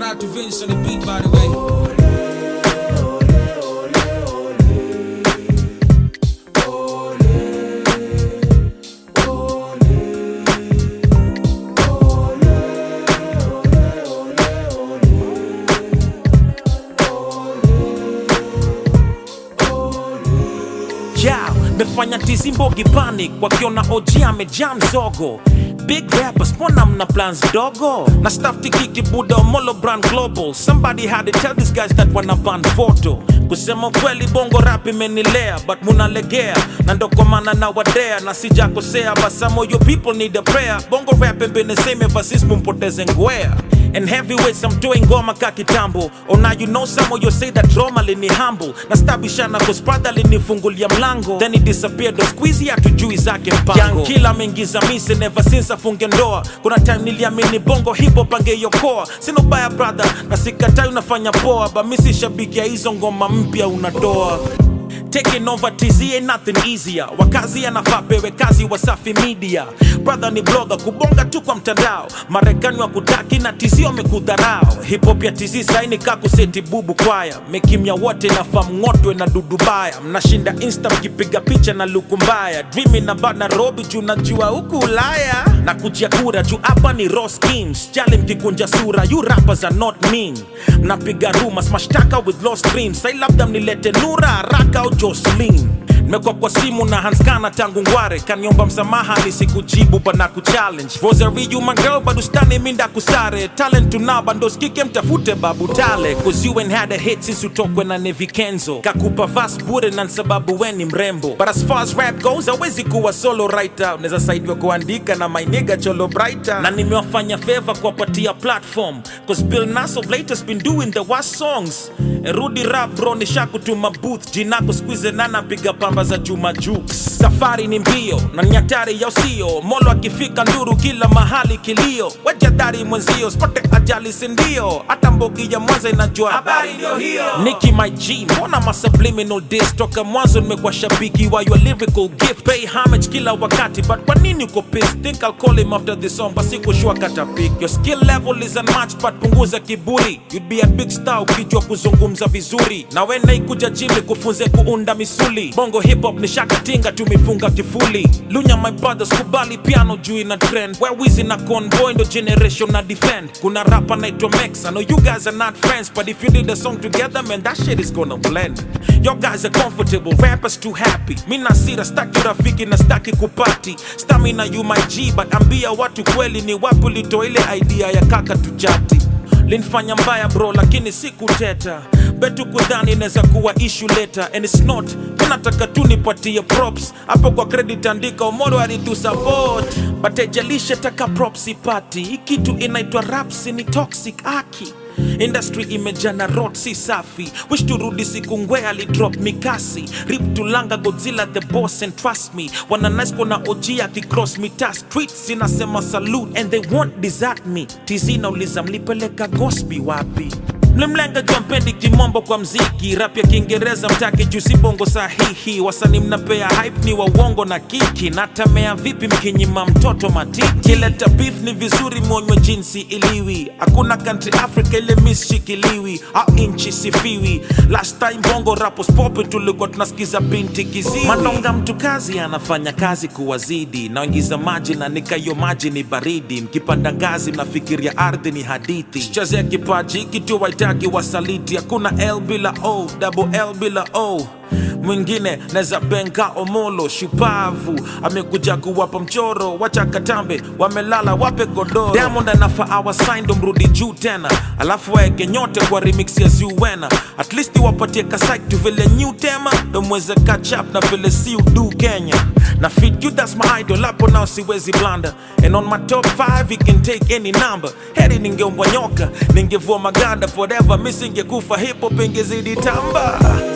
out to Vince on the beat, by the way. yeah, mefanya tizimbogi panic wakiona OG amejaa mzogo big rappers mbona mna plans dogo na staff tikiki buda omolo brand global somebody had to tell these guys that wana ban photo kusema kweli bongo rap imenilea but munalegea na ndo kwa maana na wadea na sijakosea but some of your people need a prayer bongo rap been the same ever since mumpoteze ngwea And heavyweights I'm doing ngoma ka kitambo Oh now you know some of you say that Roma lini humble Na stabishana cause brother linifungulia mlango Then he disappeared the squeezy hatujui zake mpango Young killer ameingiza mise never since afunge ndoa Kuna time niliamini bongo hip hop angeiokoa Sina ubaya brother na sikatai unafanya poa But mi si shabiki ya hizo ngoma mpya unatoa Taking over TZ ain't nothing easier. Wakazi anafaa pewe kazi Wasafi Media. Brother ni blogger kubonga tu kwa mtandao. Marekani wa kutaki na TZ wamekudharau. Hip hop ya TZ saini kakuseti bubu kwaya. Mekimya wote nafaa mng'otwe na dudu baya. Mnashinda insta mkipiga picha na luku mbaya. Dreaming na bad Nairobi juu najua huku Ulaya. Na kujia kura juu hapa ni raw schemes. Jali mkikunja sura, you rappers are not mean. Mnapiga rumors, mashtaka with lost dreams. Sai labda mnilete Nura haraka au Jocelyn nimekuwa kwa simu na hanskana tangu ngware kaniomba msamaha nisikujibu bana kuchallenge rosary you my girl bado stani minda kusare talent tunao bando skike mtafute babu tale cause you ain't had a hit since utokwe na Nevi Kenzo kakupa vas bure na sababu we ni mrembo but as far as rap goes hawezi kuwa solo writer unaweza saidiwa kuandika na my nigga cholo brighter na nimewafanya favor kuwapatia platform cause Bill Nass of late has been doing the worst songs rudi rap bro nishakutuma booth jinako squeeze nana piga pamba za Juma Jux safari ni mbio na ni hatari ya usio molo akifika nduru kila mahali kilio wejadari mwenzio spote ajali sindio hata mbogi ya mwanza inajua habari ndio hiyo Nicki my G mbona ma subliminal diss toka mwanzo nimekuwa shabiki wa your lyrical gift pay homage kila wakati but kwa nini uko pissed think I'll call him after this song basi kushua kata pick your skill level is unmatched but punguza kiburi you'd be a big star ukijua kuzungumza vizuri na we naikuja jimi kufunze kuunda misuli bongo hip hop ni shakatinga tumifunga kifuli lunya my brothers kubali piano juu ina trend where wizi na convoy ndo generation na defend kuna rapa naitwa Mex I know you guys are not friends but if you did a song together man that shit is gonna blend your guys are comfortable rappers too happy mi nasira staki rafiki na staki kupati stamina you my G but ambia watu kweli ni wapi ulitoa ile idea ya kaka tujati linfanya mbaya bro lakini sikuteta betu kudhani inaweza kuwa issue later and it's not unataka tu nipatie props hapo kwa credit andika omoro alitu support but ejalishe taka props ipati hii kitu inaitwa raps ni toxic aki industry imejana rot si safi wish turudi siku ngwe alidrop mikasi rip tulanga godzilla the boss and trust me wana nice kona og akicross mita streets inasema salute and they won't desert me tz nauliza mlipeleka gosbi wapi mlimlenga jua mpendi kimombo kwa mziki rap ya kiingereza mtaki juu si bongo sahihi wasani mnapea hype ni wa uongo na kiki natamea vipi mkinyima mtoto matiki kileta beef ni vizuri mwonywe jinsi iliwi hakuna country africa ile miss shikiliwi au inchi sifiwi last time bongo rapos popi tulikuwa tunasikiza binti kiziwi manonga mtu kazi anafanya kazi kuwazidi naingiza maji na nikayo maji ni baridi mkipanda ngazi mnafikiria ardhi ni hadithi chazea kipaji hiki tu waitaki wasaliti hakuna l bila o double l bila o mwingine neza benga omolo shupavu amekuja kuwapa mchoro wacha katambe wamelala wape godoro diamond anafa awasaindo mrudi juu tena alafu waeke nyote kwa remix ya zuwena at least wapatie kasaitu vile new tema domweze catch up na vile si udu kenya na fit you that's my idol hapo nao siwezi blanda and on my top 5 you can take any number heri ningeumbwa nyoka ningevua maganda forever mi singekufa hipo pengezidi tamba